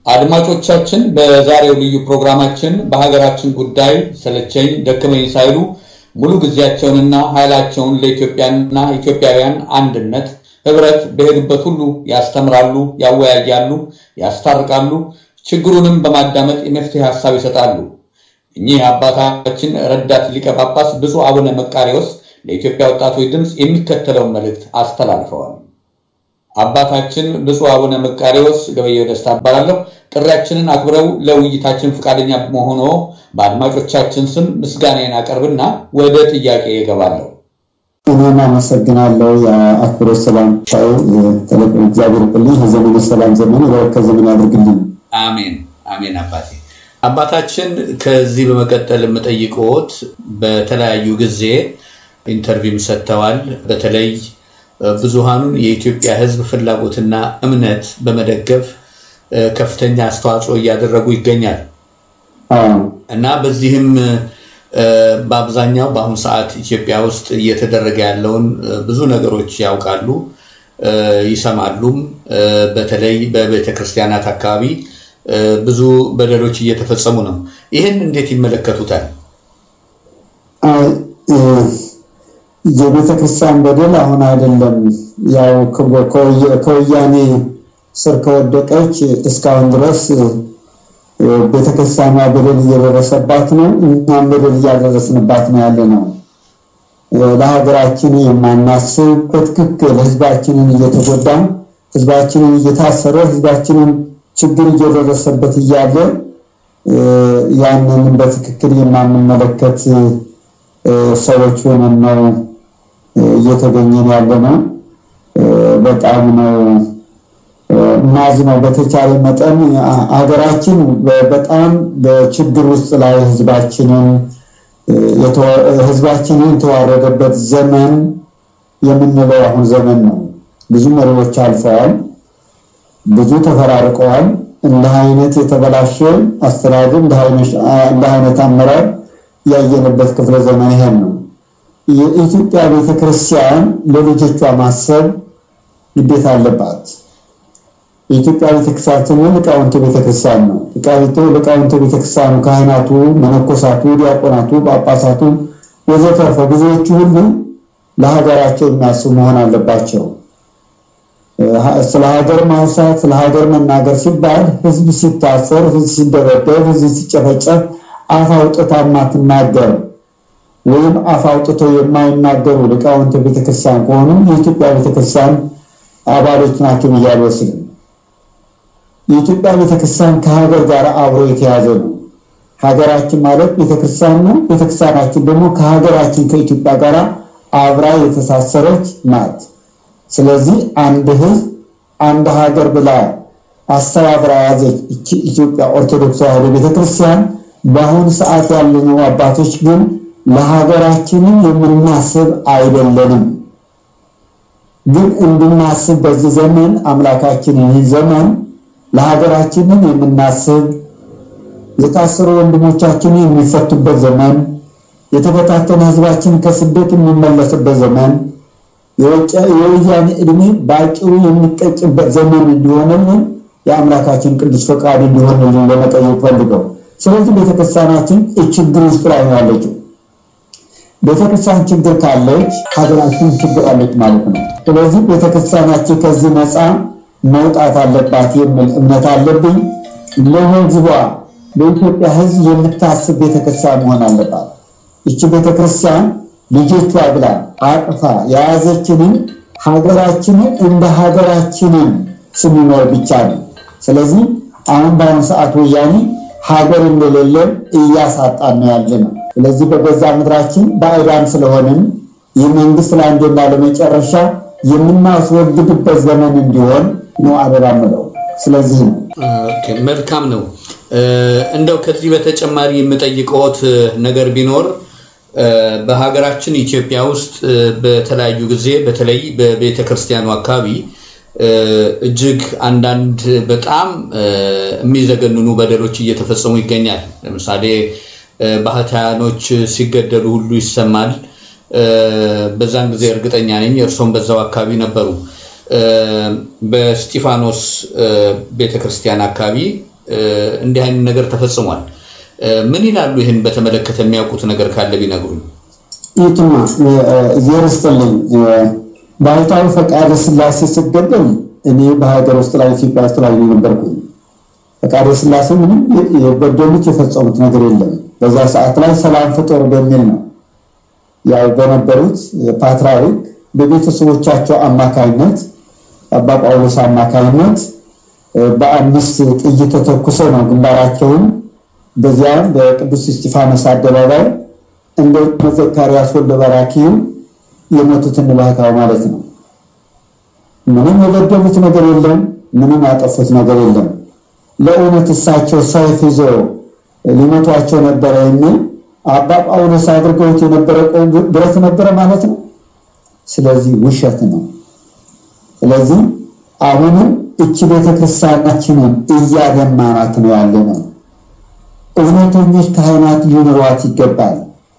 አድማጮቻችን በዛሬው ልዩ ፕሮግራማችን በሀገራችን ጉዳይ ሰለቸኝ ደከመኝ ሳይሉ ሙሉ ጊዜያቸውንና ኃይላቸውን ለኢትዮጵያና ኢትዮጵያውያን አንድነት ህብረት በሄዱበት ሁሉ ያስተምራሉ፣ ያወያያሉ፣ ያስታርቃሉ፣ ችግሩንም በማዳመጥ የመፍትሄ ሀሳብ ይሰጣሉ። እኚህ አባታችን ረዳት ሊቀ ጳጳስ ብፁዕ አቡነ መቃሪዎስ ለኢትዮጵያ ወጣቶች ድምፅ የሚከተለውን መልእክት አስተላልፈዋል። አባታችን ብፁዕ አቡነ መቃሪዎስ ገበየው ደስታ እባላለሁ። ጥሪያችንን አክብረው ለውይይታችን ፈቃደኛ መሆኖ በአድማጮቻችን ስም ምስጋናዬን አቀርብና ወደ ጥያቄ እገባለሁ። እኔም አመሰግናለሁ። የአክብሮት ሰላምታው ተለቅ እግዚአብሔር ይስጥልኝ። የዘመኑ ሰላም ዘመን የበረከት ዘመን ያድርግልኝ። አሜን አሜን። አባቴ አባታችን ከዚህ በመቀጠል የምጠይቅዎት በተለያዩ ጊዜ ኢንተርቪውም ሰጥተዋል። በተለይ ብዙሃኑን የኢትዮጵያ ሕዝብ ፍላጎትና እምነት በመደገፍ ከፍተኛ አስተዋጽኦ እያደረጉ ይገኛል እና በዚህም በአብዛኛው በአሁኑ ሰዓት ኢትዮጵያ ውስጥ እየተደረገ ያለውን ብዙ ነገሮች ያውቃሉ፣ ይሰማሉም። በተለይ በቤተ ክርስቲያናት አካባቢ ብዙ በደሎች እየተፈጸሙ ነው። ይህን እንዴት ይመለከቱታል? የቤተ ክርስቲያን በደል አሁን አይደለም። ያው ከወያኔ ስር ከወደቀች እስካሁን ድረስ ቤተክርስቲያኗ በደል እየደረሰባት ነው። እኛም በደል እያደረስንባት ነው ያለ ነው። ለሀገራችን የማናስብ በትክክል ህዝባችንን እየተጎዳን፣ ህዝባችንን እየታሰረ፣ ህዝባችንን ችግር እየደረሰበት እያለ ያንን በትክክል የማንመለከት ሰዎች ሆነን ነው እየተገኘን ያለ ነው። በጣም ነው ማዝ ነው። በተቻለ መጠን ሀገራችን በጣም በችግር ውስጥ ላይ ህዝባችንን ህዝባችንን የተዋረደበት ዘመን የምንለው አሁን ዘመን ነው። ብዙ መሪዎች አልፈዋል፣ ብዙ ተፈራርቀዋል። እንዲህ አይነት የተበላሸ አስተዳደር፣ እንዲህ አይነት አመራር ያየንበት ክፍለ ዘመን ይሄን ነው። የኢትዮጵያ ቤተክርስቲያን ለልጆቿ ማሰብ ግዴታ አለባት። የኢትዮጵያ ቤተክርስቲያን ስንል ሊቃውንቱ ቤተክርስቲያን ነው። ሊቃውንቱ ቤተክርስቲያኑ ካህናቱ፣ መነኮሳቱ፣ ዲያቆናቱ፣ ጳጳሳቱ ወዘተርፈ ብዙዎቹ ሁሉ ለሀገራቸው የሚያስቡ መሆን አለባቸው። ስለ ሀገር ማውሳት ስለ ሀገር መናገር ሲባል ህዝብ ሲታሰር፣ ህዝብ ሲደበደብ፣ ህዝብ ሲጨፈጨፍ አፍ አውጥታ የማትናገር ወይም አፍ አውጥተው የማይናገሩ ሊቃውንተ ቤተክርስቲያን ከሆኑ የኢትዮጵያ ቤተክርስቲያን አባሎች ናቸው ብዬ አልወስድም። የኢትዮጵያ ቤተክርስቲያን ከሀገር ጋር አብሮ የተያዘ ነው። ሀገራችን ማለት ቤተክርስቲያን ነው። ቤተክርስቲያናችን ደግሞ ከሀገራችን ከኢትዮጵያ ጋር አብራ የተሳሰረች ናት። ስለዚህ አንድ ህዝብ አንድ ሀገር ብላ አስተባብራ ያዘች ኢትዮጵያ ኦርቶዶክስ ተዋሕዶ ቤተክርስቲያን በአሁኑ ሰዓት ያለነው አባቶች ግን ለሀገራችንም የምናስብ አይደለንም። ግን እንድናስብ በዚህ ዘመን አምላካችን ይህ ዘመን ለሀገራችንም የምናስብ የታሰሩ ወንድሞቻችን የሚፈቱበት ዘመን፣ የተበታተነ ህዝባችን ከስደት የሚመለስበት ዘመን፣ የወያኔ ዕድሜ በአጭሩ የሚቀጭበት ዘመን እንዲሆንልን የአምላካችን ቅዱስ ፈቃድ እንዲሆንልን ለመጠየቅ ፈልገው ስለዚህ ቤተክርስቲያናችን ችግር ውስጥ ላይ ነው ያለችው። ቤተክርስቲያን ችግር ካለች ሀገራችን ችግር አለች ማለት ነው። ስለዚህ ቤተክርስቲያናችን ከዚህ ነፃ መውጣት አለባት የሚል እምነት አለብኝ። ለህዝቧ ለኢትዮጵያ ህዝብ የምታስብ ቤተክርስቲያን መሆን አለባት። ይቺ ቤተክርስቲያን ልጆቿ ብላ አቅፋ የያዘችንን ሀገራችንን እንደ ሀገራችንን ስንኖር ብቻ ነው። ስለዚህ አሁን በአሁኑ ሰዓት ወያኔ ሀገር እንደሌለን እያሳጣን ነው ያለ ነው። ስለዚህ በገዛ ምድራችን ባዕዳን ስለሆንን ይህ መንግስት ለአንዴና ለመጨረሻ የምናስወግድበት ዘመን እንዲሆን ነው አደራ ምለው። ስለዚህ ነው። መልካም ነው። እንደው ከዚህ በተጨማሪ የምጠይቀዎት ነገር ቢኖር በሀገራችን ኢትዮጵያ ውስጥ በተለያዩ ጊዜ በተለይ በቤተ ክርስቲያኑ አካባቢ እጅግ አንዳንድ በጣም የሚዘገንኑ በደሎች እየተፈጸሙ ይገኛል። ለምሳሌ ባህታያኖች ሲገደሉ ሁሉ ይሰማል። በዛን ጊዜ እርግጠኛ ነኝ እርሶም በዛው አካባቢ ነበሩ። በስጢፋኖስ ቤተክርስቲያን አካባቢ እንዲህ አይነት ነገር ተፈጽሟል። ምን ይላሉ? ይህን በተመለከተ የሚያውቁት ነገር ካለ ቢነግሩኝ። ይትማ እየረስጥልኝ ባይታዊ ፈቃደ ስላሴ ስገደል እኔ በሀገር ውስጥ ላይ ኢትዮጵያ ውስጥ ላይ ነበርኩኝ። ፈቃደ ስላሴ ምንም የበደሉት የፈጸሙት ነገር የለም። በዛ ሰዓት ላይ ሰላም ፍጡር በሚል ነው ያው በነበሩት ፓትርያርክ በቤተሰቦቻቸው አማካይነት አባ ጳውሎስ አማካይነት በአምስት ጥይት ተተኩሰው ነው ግንባራቸውን በዚያም በቅዱስ እስጢፋኖስ አደባባይ እንደ ዘካርያስ ወልደ በራኪዩ የሞቱት እንባካው ማለት ነው። ምንም የበደሉት ነገር የለም። ምንም ያጠፉት ነገር የለም። ለእውነት እሳቸው ሰይፍ ይዞ ሊመቷቸው ነበረ የሚል አባ ጳውሎስ አድርገውት የነበረ ብረት ነበረ ማለት ነው። ስለዚህ ውሸት ነው። ስለዚህ አሁንም እቺ ቤተክርስቲያናችንን እያደማናት ነው ያለ ነው። እውነተኞች ካህናት ሊኖሯት ይገባል።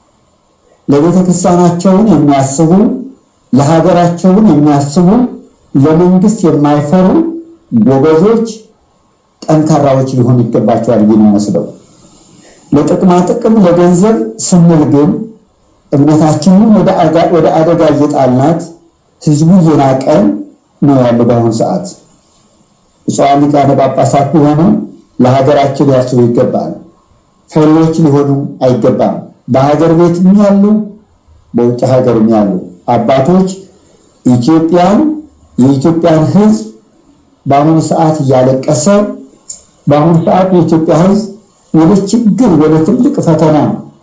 ለቤተክርስቲያናቸውን የሚያስቡ ለሀገራቸውን የሚያስቡ ለመንግስት የማይፈሩ ጎበዞች፣ ጠንካራዎች ሊሆኑ ይገባቸዋል ብዬ ነው የምወስደው። ለጥቅማ ጥቅም ለገንዘብ ስንል ግን እምነታችንን ወደ አደጋ እየጣልናት ህዝቡ እየናቀን ነው ያለው በአሁኑ ሰዓት። ብፁዓን ሊቃነ ጳጳሳት ቢሆኑ ለሀገራችን ሊያስቡ ይገባል። ፈሪዎች ሊሆኑ አይገባም። በሀገር ቤትም ያሉ በውጭ ሀገርም ያሉ አባቶች ኢትዮጵያን የኢትዮጵያን ህዝብ በአሁኑ ሰዓት እያለቀሰ በአሁኑ ሰዓት የኢትዮጵያ ህዝብ ወደ ችግር ወደ ትልቅ ፈተና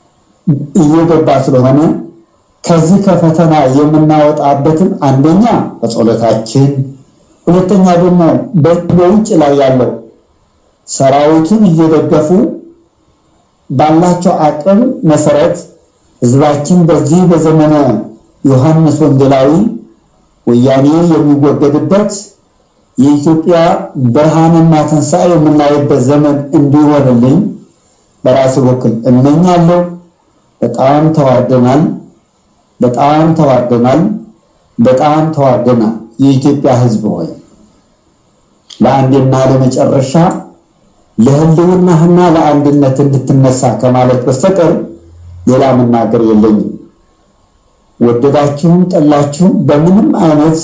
እየገባ ስለሆነ ከዚህ ከፈተና የምናወጣበትን አንደኛ በጸሎታችን፣ ሁለተኛ ደግሞ በውጭ ላይ ያለው ሰራዊቱን እየደገፉ ባላቸው አቅም መሰረት ህዝባችን በዚህ በዘመነ ዮሐንስ ወንጌላዊ ወያኔ የሚወገድበት የኢትዮጵያ ብርሃንና ትንሣኤ የምናይበት ዘመን እንዲሆንልኝ በራሴ በኩል እመኛለሁ። በጣም ተዋርደናል፣ በጣም ተዋርደናል፣ በጣም ተዋርደናል። የኢትዮጵያ ህዝብ ሆይ ለአንዴና ለመጨረሻ ለህልውናህና ለአንድነት እንድትነሳ ከማለት በስተቀር ሌላ መናገር የለኝም። ወደዳችሁም ጠላችሁም በምንም አይነት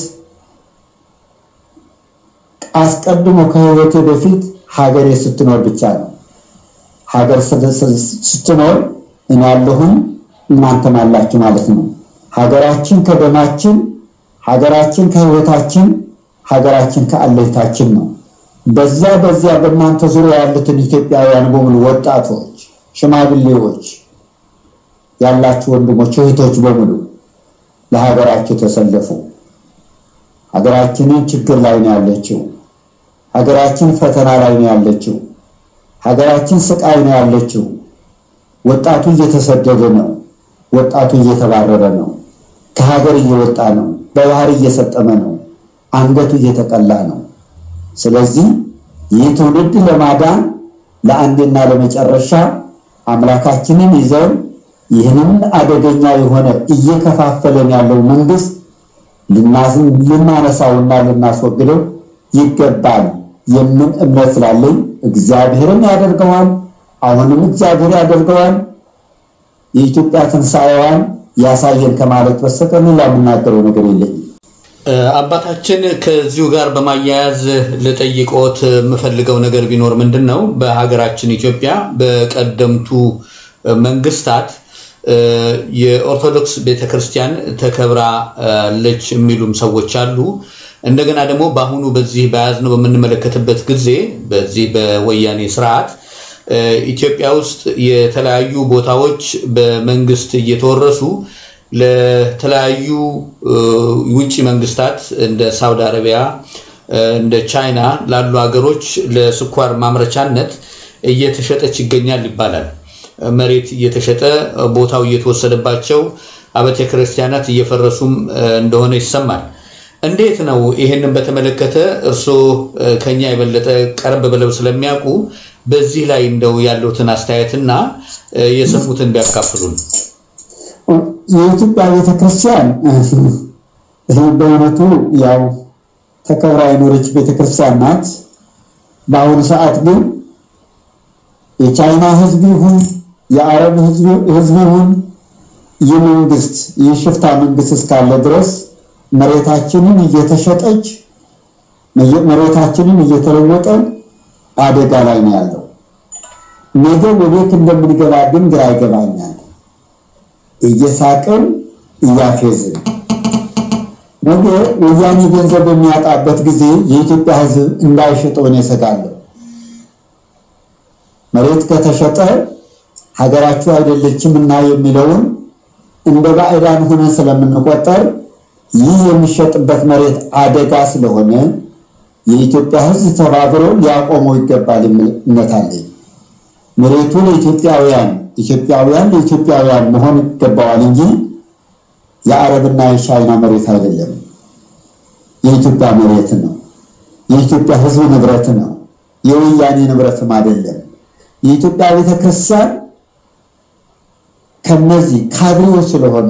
አስቀድሞ ከህይወቴ በፊት ሀገሬ ስትኖር ብቻ ነው። ሀገር ስትኖር እኔ ያለሁኝ እናንተም አላችሁ ማለት ነው። ሀገራችን ከደማችን፣ ሀገራችን ከህይወታችን፣ ሀገራችን ከአለኝታችን ነው። በዛ በዚያ በእናንተ ዙሪያ ያሉትን ኢትዮጵያውያን በሙሉ ወጣቶች፣ ሽማግሌዎች ያላችሁ ወንድሞች፣ እህቶች በሙሉ ለሀገራችሁ ተሰለፉ። ሀገራችንን ችግር ላይ ነው ያለችው። ሀገራችን ፈተና ላይ ነው ያለችው። ሀገራችን ስቃይ ነው ያለችው። ወጣቱ እየተሰደደ ነው። ወጣቱ እየተባረረ ነው። ከሀገር እየወጣ ነው። በባህር እየሰጠመ ነው። አንገቱ እየተቀላ ነው። ስለዚህ ይህ ትውልድ ለማዳን ለአንዴና ለመጨረሻ አምላካችንን ይዘን ይህንን አደገኛ የሆነ እየከፋፈለን ያለው መንግስት ልናነሳውና ልናስወግደው ይገባል የምን እምነት ስላለኝ እግዚአብሔርም ያደርገዋል። አሁንም እግዚአብሔር ያደርገዋል። የኢትዮጵያ ትንሣኤዋን ያሳየን ከማለት በስተቀር ሌላ የምናገረው ነገር የለኝም። አባታችን ከዚሁ ጋር በማያያዝ ልጠይቅዎት የምፈልገው ነገር ቢኖር ምንድን ነው፣ በሀገራችን ኢትዮጵያ በቀደምቱ መንግስታት የኦርቶዶክስ ቤተክርስቲያን ተከብራለች የሚሉም ሰዎች አሉ። እንደገና ደግሞ በአሁኑ በዚህ በያዝነው በምንመለከትበት ጊዜ በዚህ በወያኔ ስርዓት ኢትዮጵያ ውስጥ የተለያዩ ቦታዎች በመንግስት እየተወረሱ ለተለያዩ ውጭ መንግስታት እንደ ሳውዲ አረቢያ እንደ ቻይና ላሉ ሀገሮች ለስኳር ማምረቻነት እየተሸጠች ይገኛል ይባላል። መሬት እየተሸጠ ቦታው እየተወሰደባቸው አብያተ ክርስቲያናት እየፈረሱም እንደሆነ ይሰማል። እንዴት ነው ይህንን በተመለከተ እርስዎ ከኛ የበለጠ ቀረብ ብለው ስለሚያውቁ በዚህ ላይ እንደው ያለውትን አስተያየትና የሰሙትን ቢያካፍሉን። የኢትዮጵያ ቤተክርስቲያን በእውነቱ ያው ተከብራ የኖረች ቤተክርስቲያን ናት። በአሁኑ ሰዓት ግን የቻይና ህዝብ ይሁን የአረብ ህዝብ ይሁን ይህ መንግስት ይህ ሽፍታ መንግስት እስካለ ድረስ መሬታችንን እየተሸጠች መሬታችንን እየተለወጠ አደጋ ላይ ነው ያለው። ነገ ወዴት እንደምንገባ ግን ግራ ይገባኛል። እየሳቅን እያፌዝን ነገ ወያኔ ገንዘብ በሚያጣበት ጊዜ የኢትዮጵያ ህዝብ እንዳይሸጠው ነው እሰጋለሁ። መሬት ከተሸጠ ሀገራችሁ አይደለችም እና የሚለውን እንደ ባዕዳን ሆነን ስለምንቆጠር ይህ የሚሸጥበት መሬት አደጋ ስለሆነ የኢትዮጵያ ህዝብ ተባብሮ ሊያቆመው ይገባል የሚል እምነት አለኝ። መሬቱ ለኢትዮጵያውያን ኢትዮጵያውያን ለኢትዮጵያውያን መሆን ይገባዋል እንጂ የአረብና የቻይና መሬት አይደለም። የኢትዮጵያ መሬት ነው። የኢትዮጵያ ህዝብ ንብረት ነው። የወያኔ ንብረትም አይደለም። የኢትዮጵያ ቤተክርስቲያን ከነዚህ ካድሬዎች ስለሆኑ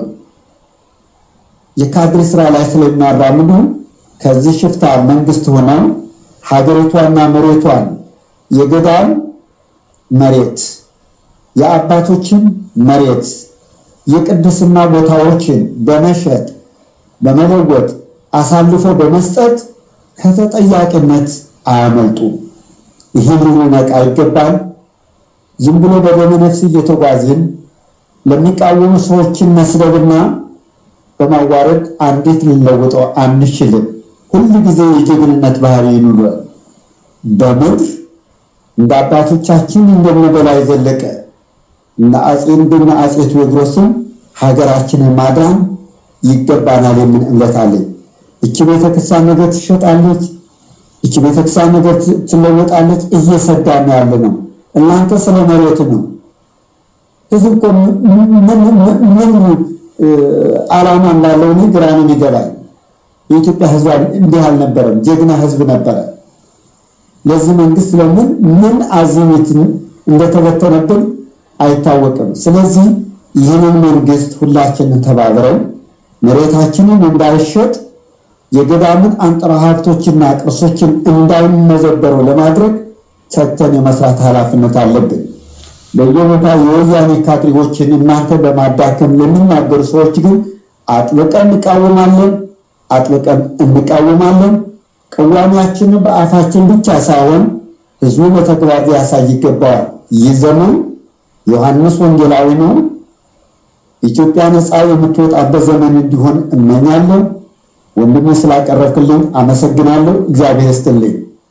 የካድሬ ስራ ላይ ስለሚያራምዱ ከዚህ ሽፍታ መንግስት ሆነው ሀገሪቷና መሬቷን የገዳም መሬት የአባቶችን መሬት የቅድስና ቦታዎችን በመሸጥ በመለወጥ አሳልፎ በመስጠት ከተጠያቂነት አያመልጡም። ይህን ልንነቃ ይገባል። ዝም ብሎ በደመ ነፍስ እየተጓዝን ለሚቃወሙ ሰዎችን መስደብና በማዋረድ አንዴት ልንለውጠው አንችልም። ሁል ጊዜ የጀግንነት ባህሪ ይኑረን። በምድር እንደ አባቶቻችን እንደነ በላይ ዘለቀ እና አጼ እንደነ አጼ ቴዎድሮስም ሀገራችንን ማዳን ይገባናል የሚል እምነት አለኝ። እቺ ቤተክርስቲያን ነገር ትሸጣለች፣ እቺ ቤተክርስቲያን ነገር ትለወጣለች። እየሰዳን ያለ ነው። እናንተ ስለ መሬት ነው። ህዝብ እኮ ምን ዓላማ እንዳለው እኔ ግራ ነው የሚገባኝ። የኢትዮጵያ ህዝብ እንዲህ አልነበረም፣ ጀግና ህዝብ ነበረ። ለዚህ መንግስት ለምን ምን አዝሚት እንደተበተነብን አይታወቅም። ስለዚህ ይህንን መንግስት ሁላችንን ተባብረው መሬታችንን እንዳይሸጥ የገዳምን አንጥረ ሀብቶችና ቅርሶችን እንዳይመዘበሩ ለማድረግ ተግተን የመስራት ኃላፊነት አለብን። በየቦታ የወያኔ ካድሬዎችን እናንተ በማዳከም ለሚናገሩ ሰዎች ግን አጥብቀን እንቃወማለን፣ አጥብቀን እንቃወማለን። ቅዋሚያችንን በአፋችን ብቻ ሳይሆን ህዝቡ በተግባር ሊያሳይ ይገባዋል። ይህ ዘመን ዮሐንስ ወንጌላዊ ነው። ኢትዮጵያ ነፃ የምትወጣበት ዘመን እንዲሆን እመኛለሁ። ወንድሜ ስላቀረብክልኝ አመሰግናለሁ። እግዚአብሔር ይስጥልኝ።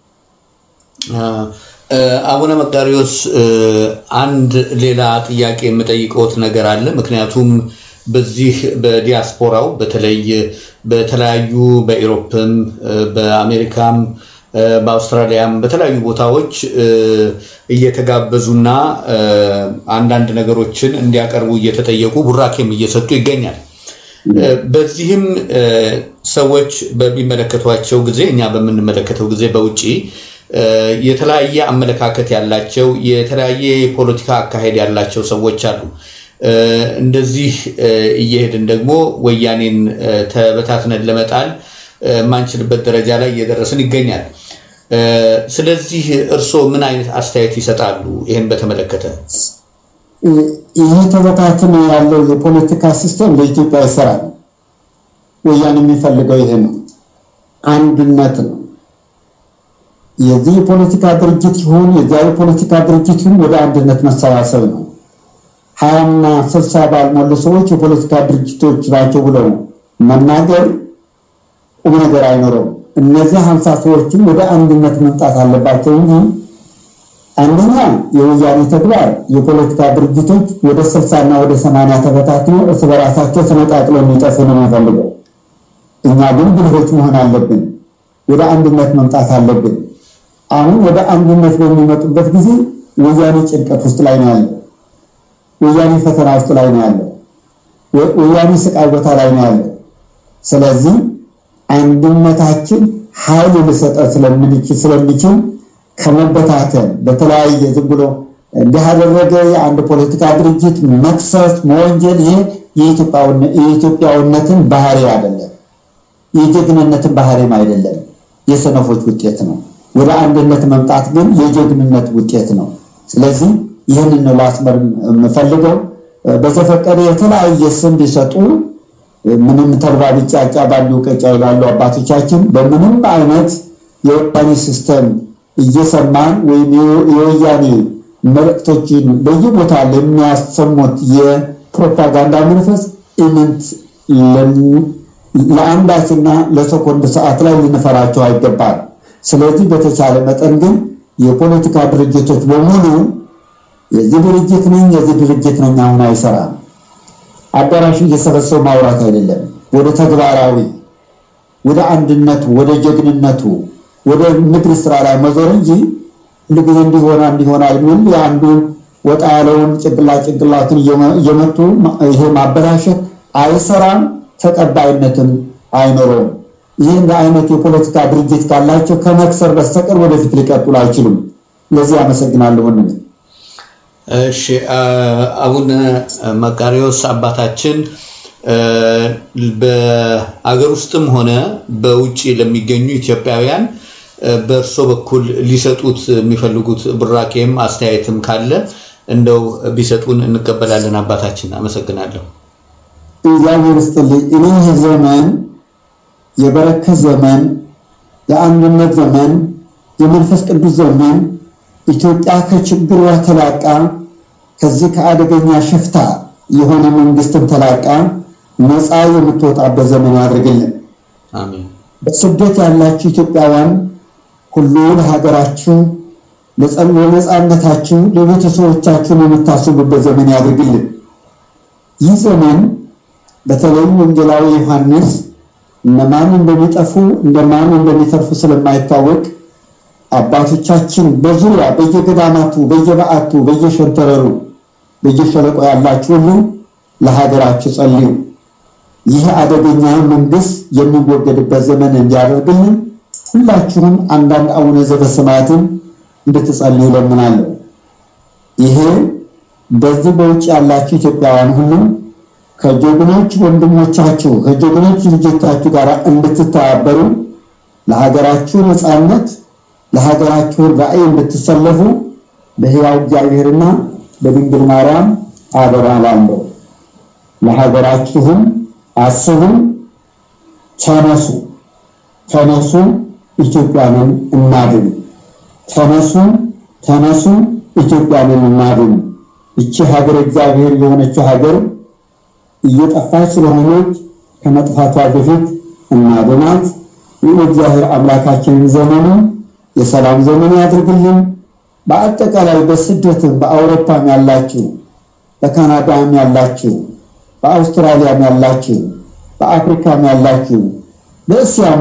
አቡነ መቃሪዎስ አንድ ሌላ ጥያቄ የምጠይቀውት ነገር አለ። ምክንያቱም በዚህ በዲያስፖራው በተለይ በተለያዩ በኢሮፕም በአሜሪካም በአውስትራሊያም በተለያዩ ቦታዎች እየተጋበዙና አንዳንድ ነገሮችን እንዲያቀርቡ እየተጠየቁ ቡራኬም እየሰጡ ይገኛል። በዚህም ሰዎች በሚመለከቷቸው ጊዜ እኛ በምንመለከተው ጊዜ በውጭ የተለያየ አመለካከት ያላቸው የተለያየ የፖለቲካ አካሄድ ያላቸው ሰዎች አሉ። እንደዚህ እየሄድን ደግሞ ወያኔን ተበታትነን ለመጣል የማንችልበት ደረጃ ላይ እየደረስን ይገኛል። ስለዚህ እርስዎ ምን አይነት አስተያየት ይሰጣሉ? ይህን በተመለከተ ይህ ተበታትኖ ያለው የፖለቲካ ሲስተም ለኢትዮጵያ ይሰራል። ወያኔ የሚፈልገው ይሄ ነው፣ አንድነት ነው። የዚህ የፖለቲካ ድርጅት ይሁን የዚያ የፖለቲካ ድርጅት ይሁን ወደ አንድነት መሰባሰብ ነው። ሀያና ስልሳ ባልሞሉ ሰዎች የፖለቲካ ድርጅቶች ናቸው ብለው መናገር ቁም ነገር አይኖረውም። እነዚህ ሀምሳ ሰዎችም ወደ አንድነት መምጣት አለባቸው እንጂ አንደኛ የወያኔ ተግባር የፖለቲካ ድርጅቶች ወደ ስልሳና ወደ ሰማንያ ተበታትነው እርስ በራሳቸው ተነጣጥለው የሚጠፉ ነው የሚፈልገው። እኛ ግን ብልሆች መሆን አለብን። ወደ አንድነት መምጣት አለብን። አሁን ወደ አንድነት በሚመጡበት ጊዜ ወያኔ ጭንቀት ውስጥ ላይ ነው ያለው። ወያኔ ፈተና ውስጥ ላይ ነው ያለው። ወያኔ ስቃይ ቦታ ላይ ነው ያለው። ስለዚህ አንድነታችን ኃይል ሊሰጠን ስለምንችል ስለሚችል ከመበታተን በተለያየ ዝም ብሎ እንዲህ ያደረገ የአንድ ፖለቲካ ድርጅት መክሰስ፣ መወንጀል ይሄ የኢትዮጵያዊነትን ባህሪ አይደለም፣ የጀግንነትን ባህሪም አይደለም፣ የሰነፎች ውጤት ነው። ወደ አንድነት መምጣት ግን የጀግንነት ውጤት ነው። ስለዚህ ይህንን ነው ላስመር የምፈልገው። በተፈቀደ የተለያየ ስም ቢሰጡ ምንም ተልባ ቢጫጫ ባሉ ቀጫ ይላሉ አባቶቻችን። በምንም አይነት የወያኔ ሲስተም እየሰማን ወይም የወያኔ መልእክቶችን በየቦታ ለሚያሰሙት የፕሮፓጋንዳ መንፈስ ኢምንት ለአንዳችና ለሰኮንድ ሰዓት ላይ ልንፈራቸው አይገባል። ስለዚህ በተቻለ መጠን ግን የፖለቲካ ድርጅቶች በሙሉ የዚህ ድርጅት ነኝ የዚህ ድርጅት ነኝ አሁን አይሰራም። አዳራሽ እየሰበሰቡ ማውራት አይደለም፣ ወደ ተግባራዊ ወደ አንድነቱ ወደ ጀግንነቱ ወደ ንግድ ስራ ላይ መዞር እንጂ ሁልጊዜ እንዲሆና እንዲሆናል የሚል የአንዱን ወጣ ያለውን ጭንቅላት ጭንቅላቱን እየመቱ ይሄ ማበላሸት አይሰራም፣ ተቀባይነትም አይኖረውም። ይህን አይነት የፖለቲካ ድርጅት ካላቸው ከመክሰር በስተቀር ወደፊት ሊቀጥሉ አይችሉም። ለዚህ አመሰግናለሁ። ወንድሜ እሺ፣ አቡነ መቃሪዎስ አባታችን በአገር ውስጥም ሆነ በውጭ ለሚገኙ ኢትዮጵያውያን በእርሶ በኩል ሊሰጡት የሚፈልጉት ብራኬም አስተያየትም ካለ እንደው ቢሰጡን እንቀበላለን። አባታችን አመሰግናለሁ። እግዚአብሔር ይስጥልኝ። እኔ ይህ ዘመን የበረከት ዘመን፣ የአንድነት ዘመን፣ የመንፈስ ቅዱስ ዘመን ኢትዮጵያ ከችግሯ ተላቃ ከዚህ ከአደገኛ ሽፍታ የሆነ መንግስትን ተላቃ ነፃ የምትወጣበት ዘመን ያድርግልን። አሜን። በስደት ያላችሁ ኢትዮጵያውያን ሁሉ ለሀገራችሁ፣ ለነፃነታችሁ፣ ለቤተሰቦቻችሁን የምታስቡበት ዘመን ያድርግልን። ይህ ዘመን በተለይ ወንጌላዊ ዮሐንስ እነማን እንደሚጠፉ እንደማን እንደሚተርፉ ስለማይታወቅ አባቶቻችን በዙሪያ በየገዳማቱ፣ በየበዓቱ፣ በየሸንተረሩ፣ በየሸለቆ ያላችሁ ሁሉ ለሀገራችሁ ጸልዩ። ይህ አደገኛ መንግስት የሚወገድበት ዘመን እንዲያደርግልን ሁላችሁም አንዳንድ አቡነ ዘበሰማያትን እንድትጸልዩ ለምናለሁ። ይሄ በዚህ በውጭ ያላችሁ ኢትዮጵያውያን ሁሉ ከጀግኖች ወንድሞቻችሁ ከጀግኖች ልጆቻችሁ ጋር እንድትተባበሩ ለሀገራችሁ ነፃነት ለሀገራችሁ ራዕይ እንድትሰለፉ በሕያው እግዚአብሔርና በድንግል ማርያም አደራ እላለሁ። ለሀገራችሁም አስቡ፣ ተነሱ፣ ተነሱ፣ ኢትዮጵያንን እናድን። ተነሱ፣ ተነሱ፣ ኢትዮጵያንን እናድን። ይቺ ሀገር እግዚአብሔር የሆነችው ሀገር እየጠፋች ስለሆነች ከመጥፋቷ በፊት እናድናት። ይህ እግዚአብሔር አምላካችንን ዘመኑ የሰላም ዘመን ያድርግልን። በአጠቃላይ በስደትም በአውሮፓም ያላችሁ፣ በካናዳም ያላችሁ፣ በአውስትራሊያም ያላችሁ፣ በአፍሪካም ያላችሁ፣ በእስያም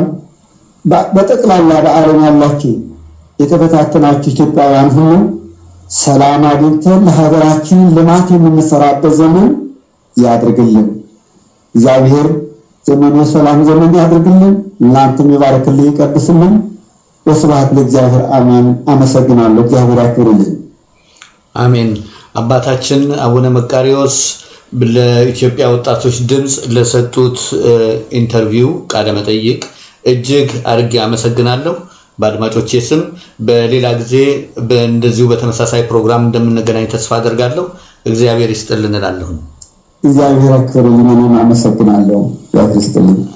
በጠቅላላ በዓለም ያላችሁ የተበታተናችሁ ኢትዮጵያውያን ሁሉ ሰላም አግኝተን ለሀገራችን ልማት የምንሰራበት ዘመን ያድርግልን። እግዚአብሔር ዘመኑ የሰላም ዘመን ያድርግልን። እናንተም ይባርክልን፣ ይቀድስልን። ወስብሐት ለእግዚአብሔር አሜን። አመሰግናለሁ። እግዚአብሔር ያክብርልን። አሜን። አባታችን አቡነ መቃሪዎስ ለኢትዮጵያ ወጣቶች ድምፅ ለሰጡት ኢንተርቪው ቃለ መጠይቅ እጅግ አድርጌ አመሰግናለሁ። በአድማጮቼ ስም በሌላ ጊዜ እንደዚሁ በተመሳሳይ ፕሮግራም እንደምንገናኝ ተስፋ አደርጋለሁ። እግዚአብሔር ይስጥልን እላለሁ። እግዚአብሔር ያክብርልን። እኔም አመሰግናለሁ። እግዚአብሔር ይስጥልኝ።